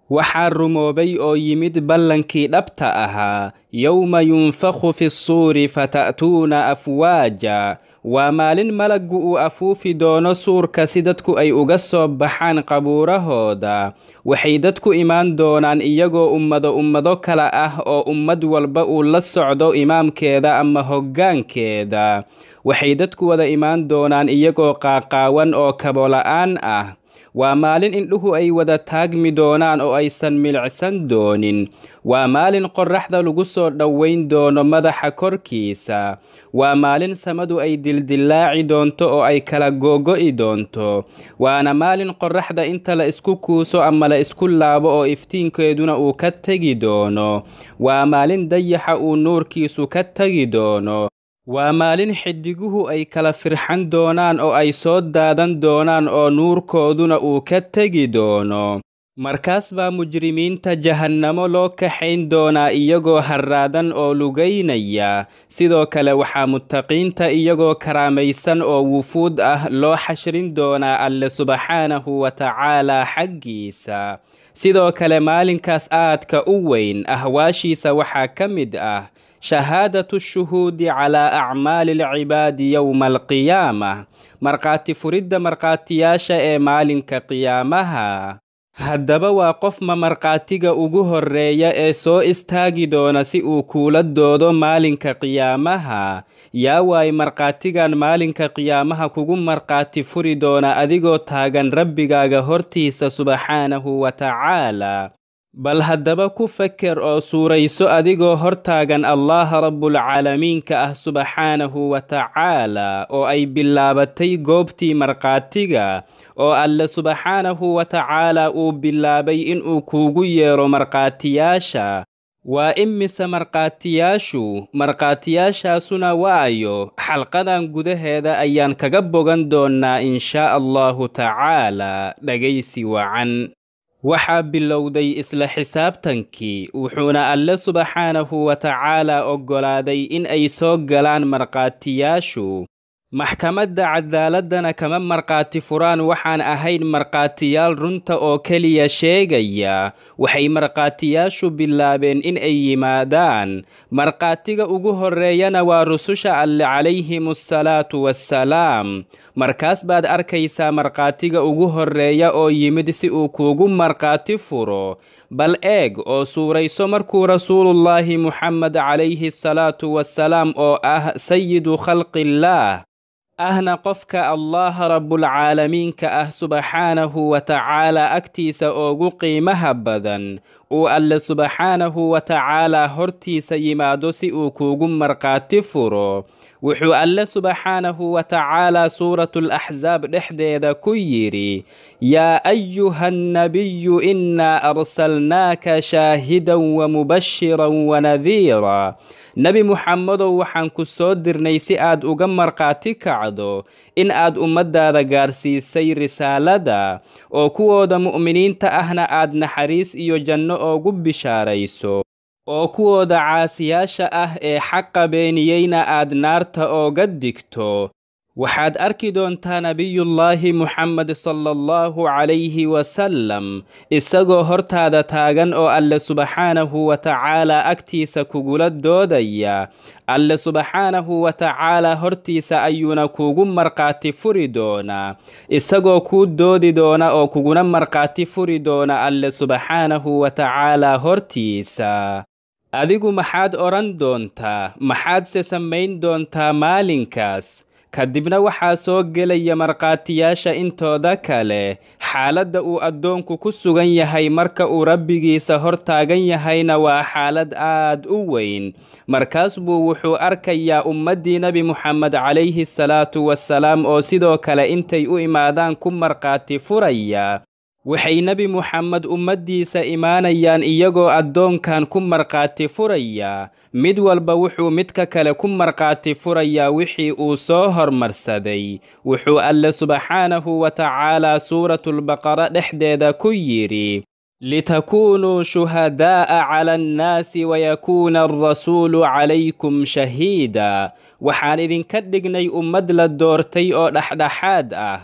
waxaa rumoobay oo yimid ballankii dhabta ahaa yowma yunfakhu fi ssuuri fata'tuuna afwaaja waa maalin malaggu uu afuufi doono suurka si dadku ay uga soo baxaan qabuurahooda waxay dadku imaan doonaan iyagoo ummado ummado kale ah oo ummad walba uu la socdo imaamkeeda ama hoggaankeeda waxay dadku wada imaan doonaan iyagoo qaaqaawan oo kabola'aan ah waa maalin indhuhu ay wada taagmi doonaan oo aysan milicsan doonin waa maalin qorraxda lagu soo dhowayn doono madaxa korkiisa waa maalin samadu ay dildillaaci doonto oo ay kala googo'i doonto waana maalin qorraxda inta la isku kuuso ama la isku laabo oo iftiinkeeduna uu ka tegi doono waa maalin dayaxa uu nuurkiisu ka tegi doono waa maalin xidiguhu ay kala firxan doonaan oo ay soo daadan doonaan oo nuurkooduna uu ka tegi doono markaas baa mujrimiinta jahannamo loo kaxayn doonaa iyagoo harraadan oo lugaynaya sidoo kale waxaa muttaqiinta iyagoo karaamaysan oo wufuud ah loo xashrin doonaa alle subxaanahu wa tacaalaa xaggiisa sidoo kale maalinkaas aadka u weyn ahwaashiisa waxaa ka mid ah shahaadatu shuhuudi calaa acmaali alcibaadi yowma alqiyaamah markhaati furidda markhaatiyaasha ee maalinka qiyaamaha haddaba waa qofma markhaatiga ugu horreeya ee soo istaagi doona si uu kuula doodo maalinka qiyaamaha yaa waay markhaatigan maalinka qiyaamaha kugu markhaati furi doona adigoo taagan rabbigaaga hortiisa subxaanahu wa tacaala bal haddaba ku feker oo suurayso adigoo hortaagan allaha rabbulcaalamiinka ah subxaanahu wa tacaala oo ay bilaabatay goobtii markhaatiga oo alle subxaanahu wa tacaala uu bilaabay inuu kuugu yeero markhaatiyaasha waa imise markhaatiyaashu markhaatiyaashaasuna waayo xalqadan gudaheeda ayaan kaga bogan doonnaa inshaa allahu tacaala dhegaysi wacan waxaa bilowday isla xisaabtankii wuxuuna alle subxaanahu wa tacaala oggolaaday in ay soo galaan markhaatiyaashu maxkamadda cadaaladana kama markhaati furaan waxaan ahayn markhaatiyaal runta oo keliya sheegaya waxay markhaatiyaashu bilaabeen in ay yimaadaan markhaatiga ugu horreeyana waa rususha alle calayhim assalaatu wassalaam markaas baad arkaysaa markhaatiga ugu horreeya oo yimid si uu kuugu markhaati furo bal eeg oo suurayso markuu rasuulullaahi muxamed calayhi assalaatu wassalaam oo ah sayidu khalqillaah ahna qofka allaha rabbulcaalamiinka ah subxaanahu wa tacaala agtiisa oogu qiimaha badan uu alle subxaanahu wa tacaalaa hortiisa yimaado si uu kuugu markhaati furo wuxuu alle subxaanahu wa tacaalaa suuratulaxsaab dhexdeeda ku yidhi yaa ayuha annabiyu innaa arsalnaaka shaahidan wa mubashiran wanadiira nebi muxamedow waxaan ku soo dirnay si aad uga markhaati kacdo in aad ummaddaada gaarsiisay risaalada oo kuwooda mu'miniinta ahna aad naxariis iyo janno oogu bishaarayso oo kuwooda caasiyaasha ah ee xaqa beeniyeyna aad naarta ooga digto waxaad arki doontaa nebiyullaahi muxamed sala allahu calayhi wasalam isagoo hortaada taagan oo alle subxaanahu wa tacaalaa agtiisa kugula doodaya alle subxaanahu wa tacaalaa hortiisa ayuuna kuugu markhaati furi doonaa isagoo kuu doodi doona oo kuguna markhaati furi doona alle subxaanahu wa tacaalaa hortiisa adigu maxaad odhan doontaa maxaadse samayn doontaa maalinkaas kadibna waxaa soo gelaya markhaatiyaasha intooda kale xaaladda uu addoonku ku sugan yahay marka uu rabbigiisa hor taagan yahayna waa xaalad aad u weyn markaas buu wuxuu arkayaa ummaddii nebi muxamed calayhi salaatu wasalaam oo sidoo kale intay u imaadaan ku markhaati furaya waxay nebi muxamed ummaddiisa imaanayaan iyagoo addoonkan ku markhaati furaya mid walba wuxuu midka kale ku markhaati furayaa wixii uu soo hormarsaday wuxuu alle subxaanahu wa tacaalaa suuratulbaqara dhexdeeda ku yidhi litakuunuu shuhadaa'a cala annaasi wayakuuna alrasuulu calaykum shahiida waxaan idinka dhignay ummad la doortay oo dhexdhexaad ah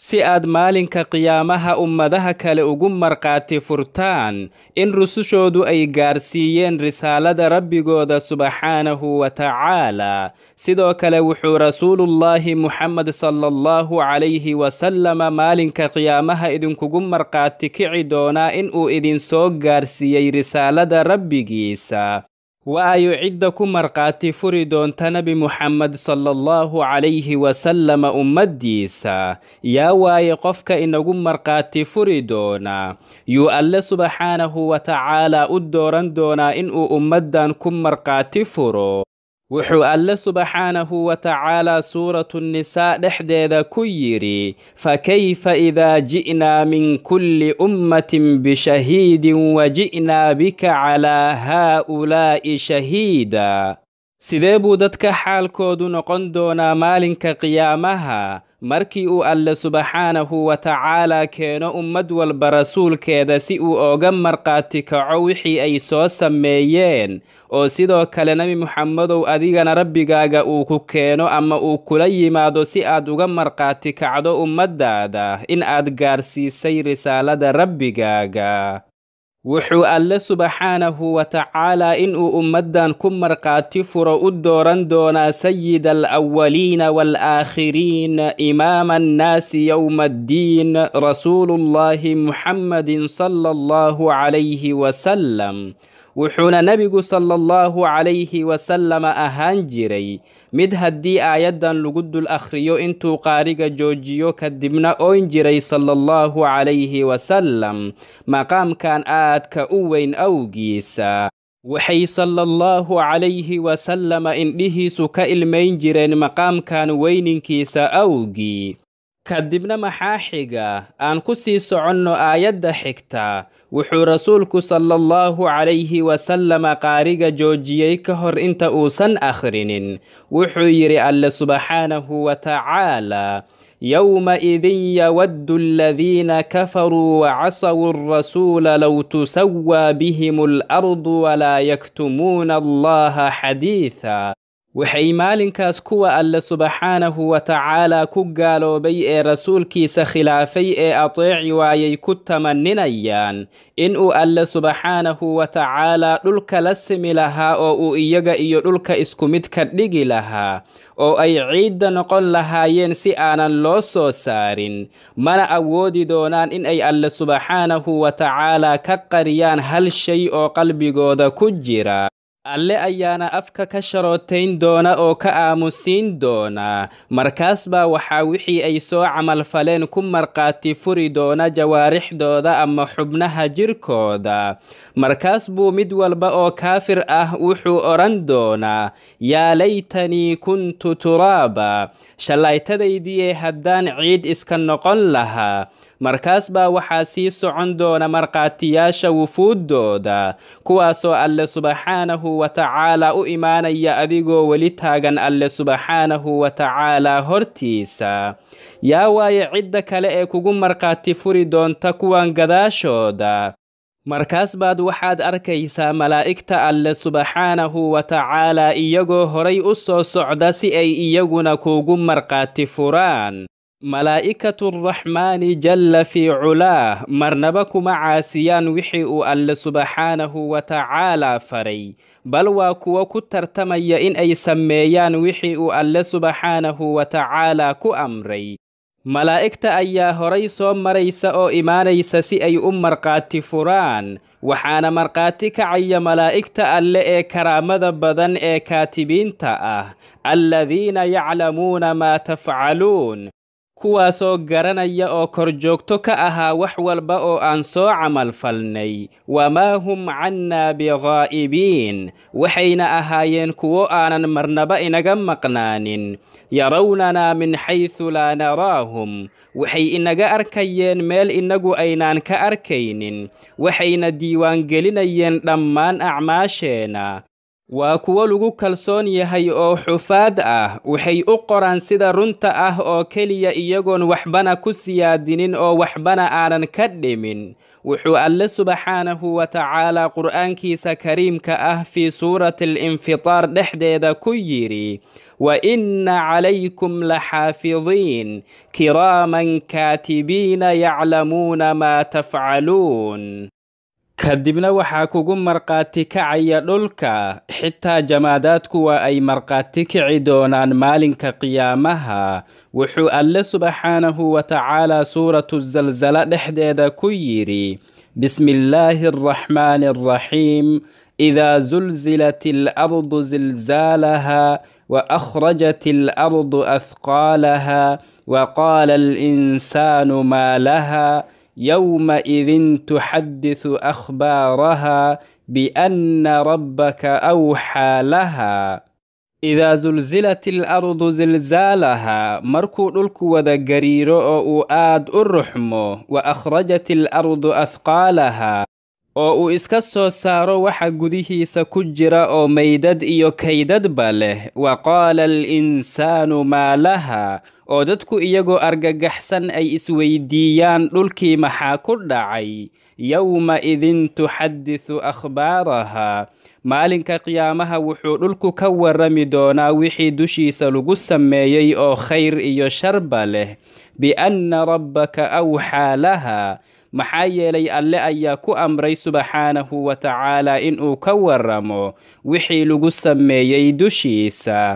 si aad maalinka qiyaamaha ummadaha kale ugu markhaati furtaan in rusushoodu ay gaarsiiyeen risaalada rabbigooda subxaanahu wa tacaala sidoo kale wuxuu rasuulullaahi muxamed sala allahu calayhi wasalama maalinka qiyaamaha idinkugu markhaati kici doonaa inuu idinsoo gaarsiiyey risaalada rabbigiisa waayo cidda ku markhaati furi doonta nebi muxamed sala allahu calayhi wasalama ummaddiisa yaa waaye qofka inagu markhaati furi doona yuu alle subxaanahu wa tacaalaa u dooran doonaa inuu ummaddan ku markhaati furo wuxuu alle subxaanahu wa tacaalaa suuratu nisaa dhexdeeda ku yidhi fakayfa idaa ji'naa min kulli ummatin bishahiidin wa ji'naa bika calaa haa'ulaa'i shahiida sidee buu dadka xaalkoodu noqon doonaa maalinka qiyaamaha markii uu alle subxaanahu wa tacaalaa keeno ummad walba rasuulkeeda si uu ooga markhaati kaco wixii ay soo sameeyeen oo sidoo kale nebi muxamedow adigana rabbigaaga uu ku keeno ama uu kula yimaado si aad uga markhaati kacdo ummaddaada in aad gaarsiisay risaalada rabbigaaga wuxuu alle subxaanahu wa tacaalaa inuu ummaddan ku markhaati furo u dooran doonaa sayida alawaliina waalaakhiriin imaama annaasi yowma addiin rasuulullaahi muxammadin sala allahu calayhi wasalam wuxuuna nebigu sala allahu calayhi wasalama ahaan jiray mid haddii aayaddan lagu dul akhriyo intuu qaariga joojiyo kadibna oyn jiray sala allahu calayhi wasalam maqaamkan aadka u weyn awgiisa waxay sala allahu calayhi wasalama indhihiisu ka ilmayn jireen maqaamkan weyninkiisa awgii kadibna maxaa xiga aan ku sii soconno aayadda xigta wuxuu rasuulku sala allahu calayhi wasalama qaariga joojiyey ka hor inta uusan akhrinin wuxuu yidhi alle subxaanahu wa tacaalaa yowmaidin yawaddu aladiina kafaruu wacasawu alrasuula low tusawaa bihim alardu walaa yaktumuuna allaha xadiida waxay maalinkaas kuwa alle subxaanahu wa tacaalaa ku gaaloobay ee rasuulkiisa khilaafay ee ateeci waayay ku tamaninayaan inuu alle subxaanahu wa tacaalaa dhulka la simi lahaa oo uu iyaga iyo dhulka isku mid ka dhigi lahaa oo ay ciidda noqon lahaayeen si aanan loo soo saarin mana awoodi doonaan in ay alle subxaanahu wa tacaalaa ka qariyaan hal shay oo qalbigooda ku jira alle ayaana afka ka sharootayn doona oo ka aamusiin doona markaas baa waxaa wixii ay soo camalfaleen ku markhaati furi doona jawaarixdooda ama xubnaha jirkooda markaas buu mid walba oo kaafir ah wuxuu odhan doonaa yaa laytanii kuntu turaaba shallaytadaydii haddaan ciid iska noqon lahaa markaas baa waxaa sii socon doona markhaatiyaasha wufuuddooda kuwaasoo alle subxaanahu wa tacaalaa u imaanaya adigoo weli taagan alle subxaanahu wa tacaalaa hortiisa yaa waaye cidda kale ee kugu markhaati furi doonta kuwan gadaashooda markaas baad waxaad arkaysaa malaa'igta alle subxaanahu wa tacaalaa iyagoo horay u soo socda si ay iyaguna kuugu markhaati furaan malaa'ikatu araxmaani jalla fii culaah marnaba kuma caasiyaan wixii uu alle subxaanahu wa tacaalaa faray bal waa kuwo ku tartamaya in ay sameeyaan wixii uu alle subxaanahu wa tacaalaa ku amray malaa'igta ayaa horay soo maraysa oo imaanaysa si ay u markhaati furaan waxaana markhaati kacaya malaa'igta alle ee karaamada badan ee kaatibiinta ah alladiina yaclamuuna maa tafcaluun kuwaasoo garanaya oo korjoogto ka ahaa wax walba oo aan soo camalfalnay wamaa hum cannaa bighaa'ibiin waxayna ahaayeen kuwo aanan marnaba inaga maqnaanin yarawnanaa min xaysu laa naraahum waxay inaga arkayeen meel innagu aynaan ka arkaynin waxayna diiwaangelinayeen dhammaan acmaasheenna waa kuwo lagu kalsoon yahay oo xufaad ah waxay u qoraan sida runta ah oo keliya iyagoon waxbana ku siyaadinin oo waxbana aanan ka dhimin wuxuu alle subxaanahu wa tacaala qur'aankiisa kariimka ah fii suurati alinfitaar dhexdeeda ku yidhi wa inna calaykum laxaafidiin kiraaman kaatibiina yaclamuuna maa tafcaluun kadibna waxaa kugu markhaati kacaya dhulka xitaa jamaadaadku waa ay markhaati kici doonaan maalinka qiyaamaha wuxuu alle subxaanahu wa tacaala suuratu zalzala dhexdeeda ku yidhi bismi illaahi araxmaani araxiim idaa zulzilat alardu zilzaalaha wa akhrajat alardu ahqaalaha wa qaala alinsaanu maa laha yowmaidin tuxadisu akhbaaraha bianna rabbaka awxaa laha idaa sulsilat alardu silsaalaha markuu dhulku wada gariiro oo uu aad u ruxmo wa akhrajat alardu ahqaalaha oo uu iska soo saaro waxa gudihiisa ku jira oo maydad iyo kaydadba leh wa qaala alinsaanu maa laha oo dadku iyagoo argagaxsan ay isweydiiyaan dhulkii maxaa ku dhacay yowma idin tuxadisu akhbaaraha maalinka qiyaamaha wuxuu dhulku ka warrami doonaa wixii dushiisa lagu sameeyey oo khayr iyo sharba leh bianna rabbaka awxaa laha maxaa yeelay alle ayaa ku amray subxaanahu wa tacaala inuu ka warramo wixii lagu sameeyey dushiisa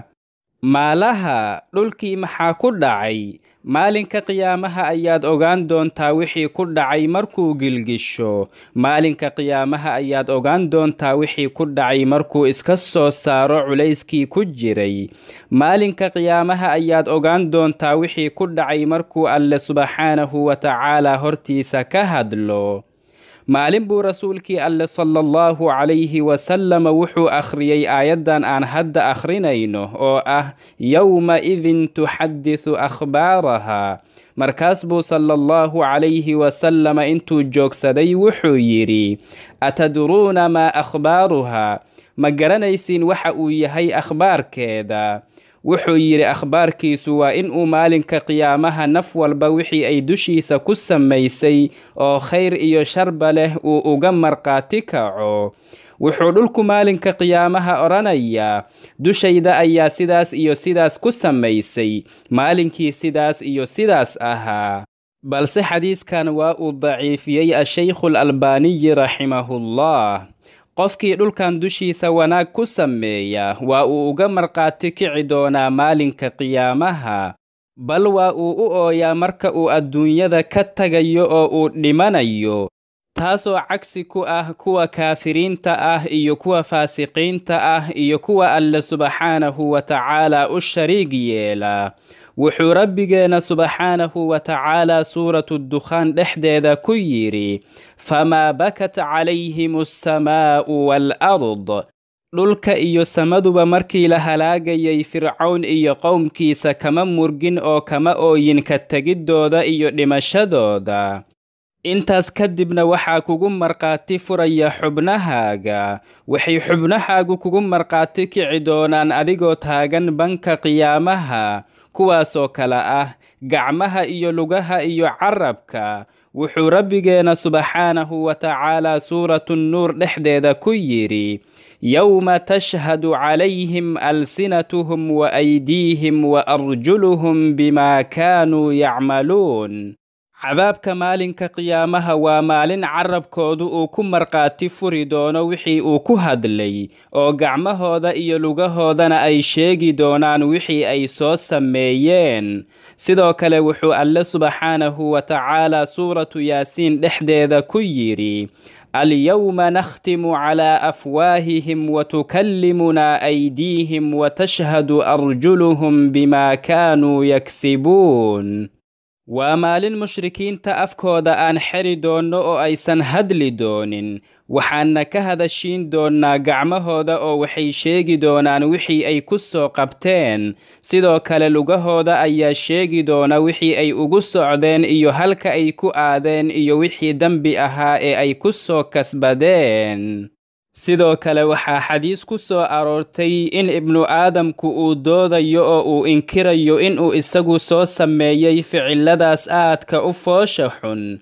maalaha dhulkii maxaa ku dhacay maalinka qiyaamaha ayaad ogaan doontaa wixii ku dhacay markuu gilgisho maalinka qiyaamaha ayaad ogaan doontaa wixii ku dhacay markuu iska soo saaro culayskii ku jiray maalinka qiyaamaha ayaad ogaan doontaa wixii ku dhacay markuu alle subxaanahu wa tacaala hortiisa ka hadlo maalin buu rasuulkii alle sala allahu calayhi wasalama wuxuu akhriyey aayaddan aan hadda akhrinayno oo ah yowma idin tuxadisu akhbaaraha markaas buu sala allahu calayhi wasalama intuu joogsaday wuxuu yidhi atadruuna maa akhbaaruha ma garanaysiin waxa uu yahay akhbaarkeeda wuxuu yidhi akhbaarkiisu waa inuu maalinka qiyaamaha naf walba wixii ay dushiisa ku samaysay oo khayr iyo sharba leh uu uga markhaati kaco wuxuu dhulku maalinka qiyaamaha odhanayaa dushayda ayaa sidaas iyo sidaas ku samaysay maalinkii sidaas iyo sidaas ahaa balse xadiiskan waa uu daciifiyey ashaykhu alalbaaniyi raximahullah qofkii dhulkan dushiisa wanaag ku sameeya waa uu uga markhaati kici doonaa maalinka qiyaamaha bal waa uu u ooyaa marka uu adduunyada ka tagayo oo uu dhimanayo taasoo cagsi ku ah kuwa kaafiriinta ah iyo kuwa faasiqiinta ah iyo kuwa alle subxaanahu wa tacaala u shariig yeela wuxuu rabbigeenna subxaanahu wa tacaala suuratu dukhaan dhexdeeda ku yidhi famaa bakat calayhim alsamaa'u waalard dhulka iyo samaduba markii la halaagayay fircown iyo qowmkiisa kama murgin oo kama ooyin ka tegiddooda iyo dhimashadooda intaas kadibna waxaa kugu markhaati furaya xubnahaaga waxay xubnahaagu kugu markhaati kici doonaan adigoo taagan banka qiyaamaha kuwaasoo kale ah gacmaha iyo lugaha iyo carabka wuxuu rabbigeenna subxaanahu wa tacaala suuratu nuur dhexdeeda ku yidhi yowma tashhadu calayhim alsinatuhum wa aydiihim wa arjuluhum bimaa kaanuu yacmaluun cadaabka maalinka qiyaamaha waa maalin carabkoodu uu ku markhaati furi doono wixii uu ku hadlay oo gacmahooda iyo lugahoodana ay sheegi doonaan wixii ay soo sameeyeen sidoo kale wuxuu alle subxaanahu wa tacaala suuratu yaasiin dhexdeeda ku yidhi alyowma nakhtimu calaa afwaahihim watukallimunaa aydiihim watashhadu arjuluhum bimaa kaanuu yaksibuun waa maalin mushrikiinta afkooda aan xeri doonno oo aysan hadli doonin waxaanna ka hadashiin doonnaa gacmahooda oo waxay sheegi doonaan wixii ay ku soo qabteen sidoo kale lugahooda ayaa sheegi doona wixii ay ugu socdeen iyo halka ay ku aadeen iyo wixii dembi ahaa ee ay ku soo kasbadeen sidoo kale waxaa xadiis ku soo aroortay in ibnu aadamku uu doodayo oo uu inkirayo inuu isagu soo sameeyey ficiladaas aadka u foosha xun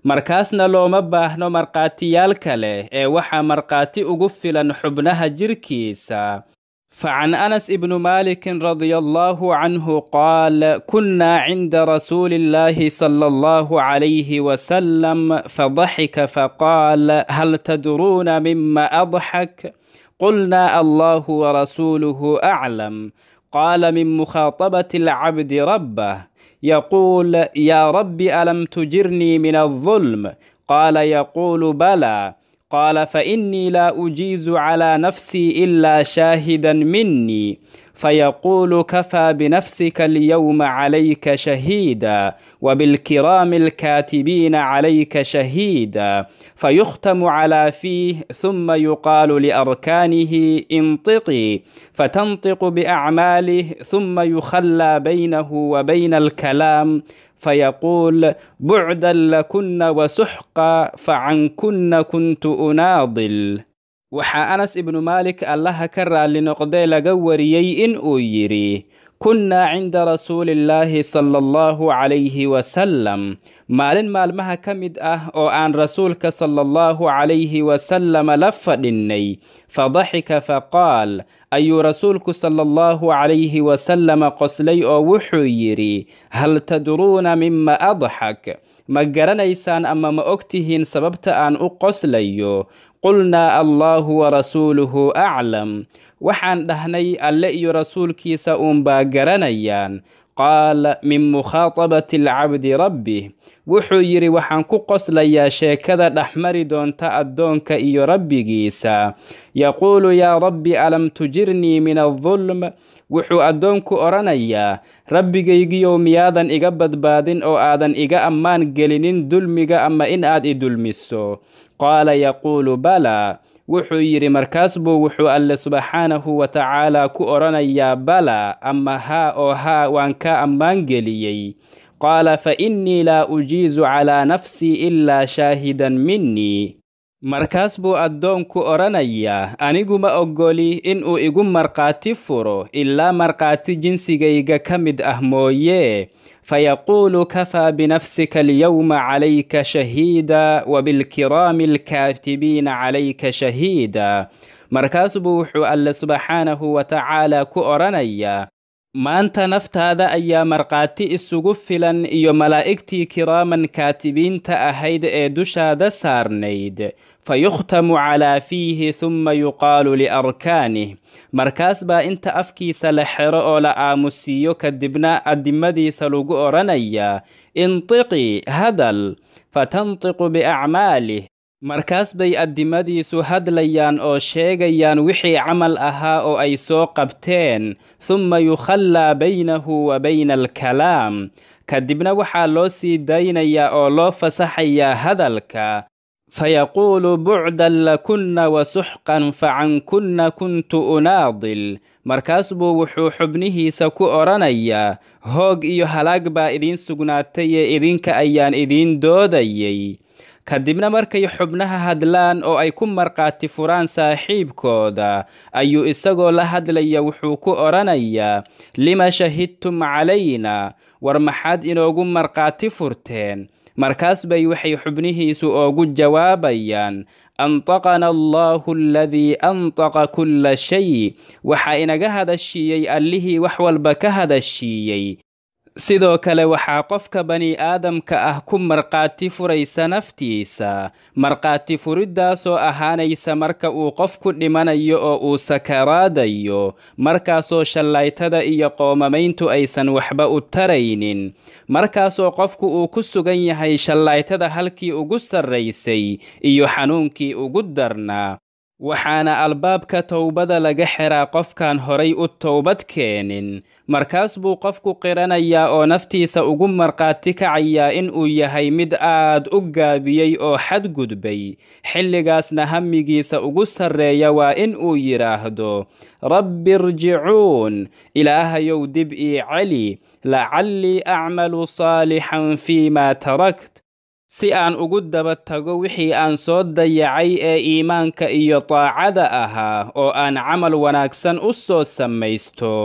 markaasna looma baahno markhaatiyaal kale ee waxaa markhaati ugu filan xubnaha jirkiisa فعن أنس بن مالك رضي الله عنه قال كنا عند رسول الله صلى الله عليه وسلم فضحك فقال هل تدرون مما أضحك قلنا الله ورسوله أعلم قال من مخاطبة العبد ربه يقول يا رب ألم تجرني من الظلم قال يقول بلى قال فإني لا أجيز على نفسي إلا شاهدا مني فيقول كفى بنفسك اليوم عليك شهيدا وبالكرام الكاتبين عليك شهيدا فيختم على فيه ثم يقال لأركانه انطقي فتنطق بأعماله ثم يخلى بينه وبين الكلام فيقول بعدا لكن وسحقا فعنكن كنت أناضل waxaa anas ibnu maalik allaha ka raalli noqdee laga wariyey in uu yidhi kunnaa cinda rasuulillaahi sala allahu calayhi wasalam maalin maalmaha ka mid ah oo aan rasuulka sala allahu calayhi wasalama la fadhinnay fadaxika faqaal ayuu rasuulku sala allahu calayhi wasalama qoslay oo wuxuu yidhi hal tadruuna mima adxak ma garanaysaan ama ma og tihiin sababta aan u qoslayo qulnaa allaahu warasuuluhu aclam waxaan dhahnay alle iyo rasuulkiisa uunbaa garanayaan qaal min mukhaatabati alcabdi rabbih wuxuu yidhi waxaan ku qoslayaa sheekada dhexmari doonta addoonka iyo rabbigiisa yaquulu yaa rabbi alam tujirnii min aldulm wuxuu addoonku odhanayaa rabbigaygiyow miyaadan iga badbaadin oo aadan iga ammaan gelinin dulmiga ama in aad i dulmiso qaala yaquulu balaa wuxuu yidhi markaas buu wuxuu alle subxaanahu wa tacaala ku odhanayaa balaa ama haa oo haa waan kaa ammaan geliyey qaala fa innii laa ujiizu calaa nafsii ilaa shaahidan minnii markaas buu addoonku odhanayaa anigu ma oggoli inuu igu markhaati furo ilaa markhaati jinsigayga ka mid ah mooyee fayaquulu kafaa binafsika alyowma calayka shahiida wabilkiraami alkaatibiina calayka shahiida markaas buu wuxuu alle subxaanahu wa tacaala ku odhanayaa maanta naftaada ayaa markhaati isugu filan iyo malaa'igtii kiraaman kaatibiinta ahayd ee dushaada saarnayd fayukhtamu calaa fiihi humma yuqaalu liarkaanih markaas baa inta afkiisa la xero oo la aamusiiyo kadibna addimadiisa lagu odhanayaa intiqii hadal fatantiqu biacmaalih markaas bay addimadiisu hadlayaan oo sheegayaan wixii camal ahaa oo ay soo qabteen humma yukhallaa baynahu wa bayna alkalaam kadibna waxaa loo sii daynayaa oo loo fasaxayaa hadalka fayaquulu bucdan lakunna wasuxqan facankunna kuntu unaadil markaas buu wuxuu xubnihiisa ku odhanayaa hoog iyo halaag baa idiin sugnaatay ee idinka ayaan idiin doodayay kadibna markay xubnaha hadlaan oo ay ku markhaati furaan saaxiibkooda ayuu isagoo la hadlaya wuxuu ku odhanayaa lima shahidtum calayna war maxaad inoogu markhaati furteen markaas bay waxay xubnihiisu oogu jawaabayaan antaqana allaahu aladii antaqa kulla shay waxaa inaga hadashiiyey allihii wax walba ka hadashiiyey sidoo kale waxaa qofka bani aadamka ah ku markhaati furaysa naftiisa markhaati furiddaasoo ahaanaysa marka uu qofku dhimanayo oo uu sakaraadayo markaasoo shallaytada iyo qoomamayntu aysan waxba u taraynin markaasoo qofku uu ku sugan yahay shallaytada halkii ugu sarraysay iyo xanuunkii ugu darnaa waxaana albaabka towbada laga xiraa qofkaan horay u towbad keenin markaas buu qofku qiranayaa oo naftiisa ugu markhaati kacayaa inuu yahay mid aad u gaabiyey oo xadgudbay xilligaasna hamigiisa ugu sarreeya waa in uu yidhaahdo rabbi irjicuun ilaahayow dib ii celi lacallii acmalu saalixan fii maa tarakt si aan ugu daba tago wixii aan soo dayacay ee iimaanka iyo daacada ahaa oo aan camal wanaagsan u soo samaysto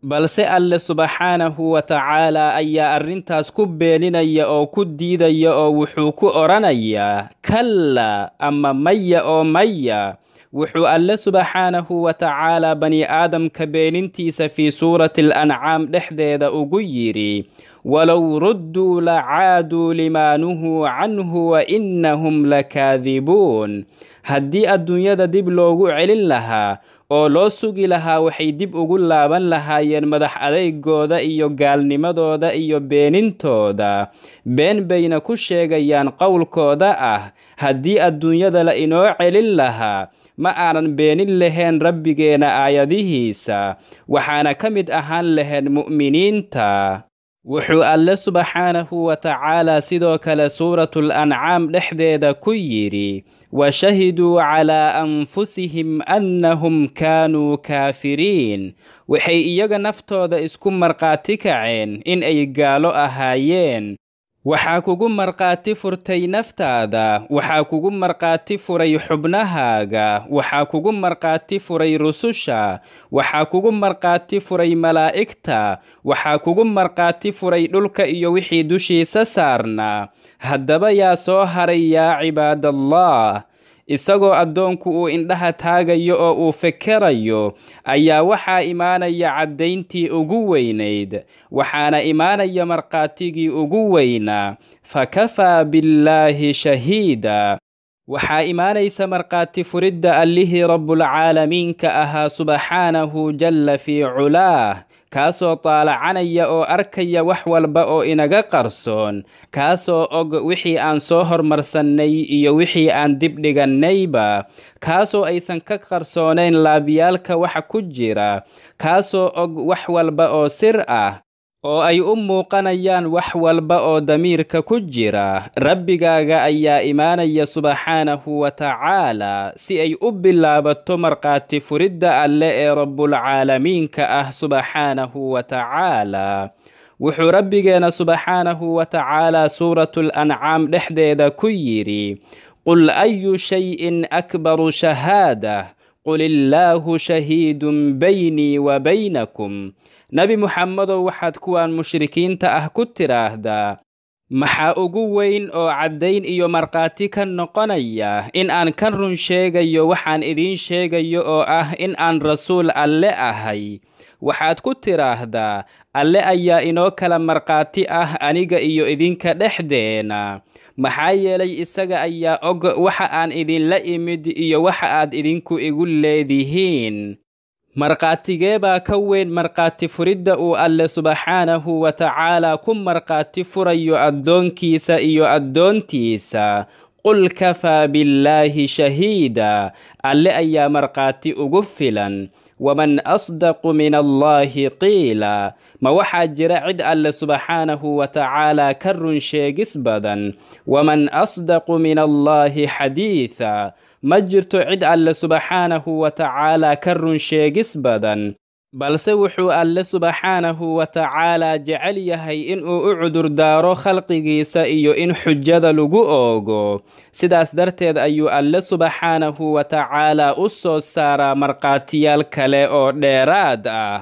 balse alle subxaanahu wa tacaalaa ayaa arrintaas ku beeninaya oo ku diidaya oo wuxuu ku odhanayaa kalla ama maya oo maya wuxuu alle subxaanahu wa tacaalaa bani aadamka beenintiisa fii suurati alancaam dhexdeeda ugu yidhi walow rudduu la caaduu limaa nuhuu canhu wa innahum lakaadibuun haddii adduunyada dib loogu celin lahaa oo loo sugi lahaa waxay dib ugu laaban lahaayeen madax adeygooda iyo gaalnimadooda iyo beenintooda been bayna ku sheegayaan qowlkooda ah haddii adduunyada la inoo celin lahaa ma aanan beenin lahayn rabbigeena aayadihiisa waxaana ka mid ahaan lahayn mu'miniinta wuxuu alle subxaanahu wa tacaalaa sidoo kale suuratul ancaam dhexdeeda ku yidhi washahiduu calaa anfusihim annahum kaanuu kaafiriin waxay iyaga naftooda isku markhaati kaceen in ay gaalo ahaayeen waxaa kugu markhaati furtay naftaada waxaa kugu markhaati furay xubnahaaga waxaa kugu markhaati furay rususha waxaa kugu markhaati furay malaa'igta waxaa kugu markhaati furay dhulka iyo wixii dushiisa saarnaa haddaba yaa soo haray yaa cibaadallah isagoo addoonku uu indhaha taagayo oo uu fekerayo ayaa waxaa imaanaya caddayntii ugu weynayd waxaana imaanaya markhaatigii ugu weynaa fakafaa billaahi shahiida waxaa imaanaysa markhaati furidda allihii rabbulcaalamiinka ahaa subxaanahu jalla fii culaah kaasoo taalacanaya oo arkaya wax walba oo inaga qarsoon kaasoo og wixii aan soo hormarsannay iyo wixii aan dib dhigannayba kaasoo aysan ka qarsoonayn laabyaalka waxa ku jira kaasoo og wax walba oo sir ah oo ay u muuqanayaan wax walba oo damiirka ku jira rabbigaaga ayaa imaanaya subxaanahu wa tacaalaa si ay u bilaabato markhaati furidda alle ee rabbulcaalamiinka ah subxaanahu wa tacaalaa wuxuu rabbigeena subxaanahu wa tacaalaa suuratul ancaam dhexdeeda ku yidhi qul ayu shayin akbaru shahaadah qul illaahu shahiidun baynii wa baynakum nebi muxamedow waxaad kuwaan mushrikiinta ah ku tidhaahdaa maxaa ugu weyn oo caddayn iyo markhaati ka noqonaya in aan ka run sheegayo waxaan idiin sheegayo oo ah in aan rasuul alle ahay waxaad ku tidhaahdaa alle ayaa inoo kala markhaati ah aniga iyo idinka dhexdeena maxaa yeelay isaga ayaa og waxa aan idinla imid iyo waxa aad idinku igu leedihiin markhaatigee baa ka weyn markhaati furidda uu alle subxaanahu wa tacaalaa ku markhaati furayo addoonkiisa iyo addoontiisa qul kafaa billaahi shahiida alle ayaa markhaati ugu filan waman asdaqu min allaahi qiila ma waxaa jira cid alle subxaanahu wa tacaalaa ka run sheegis badan waman asdaqu min allaahi xadiida ma jirto cid alle subxaanahu wa tacaalaa ka run sheegis badan balse wuxuu alle subxaanahu wa tacaalaa jecel yahay inuu u cudurdaaro khalqigiisa iyo in xujada lagu oogo sidaas darteed ayuu alle subxaanahu wa tacaalaa u soo saaraa markhaatiyaal kale oo dheeraad ah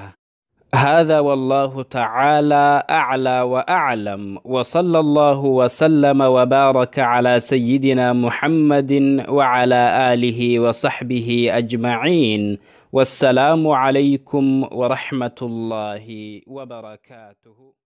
هذا والله تعالى أعلى وأعلم وصلى الله وسلم وبارك على سيدنا محمد وعلى آله وصحبه أجمعين والسلام عليكم ورحمة الله وبركاته